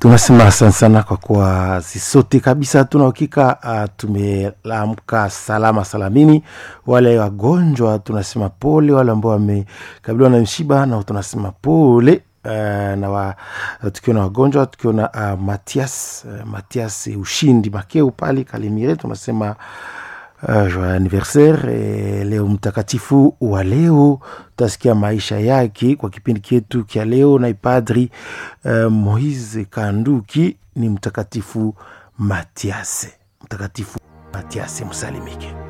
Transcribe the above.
tunasema asante sana kwa kuwa sisote kabisa tuna uhakika uh, tumeamka salama salamini. Wale wagonjwa tunasema pole, wale ambao wamekabiliwa na mshiba na tunasema pole. Uh, na wa, tukiwa na wagonjwa tukiwa na uh, Matias uh, Matias ushindi Makeu pale Kalimire tunasema uh, anniversaire eh, leo mtakatifu wa leo utasikia maisha yake kwa kipindi chetu kya leo na ipadri uh, Moise Kanduki ni mtakatifu Matiase, mtakatifu Matiase msalimike.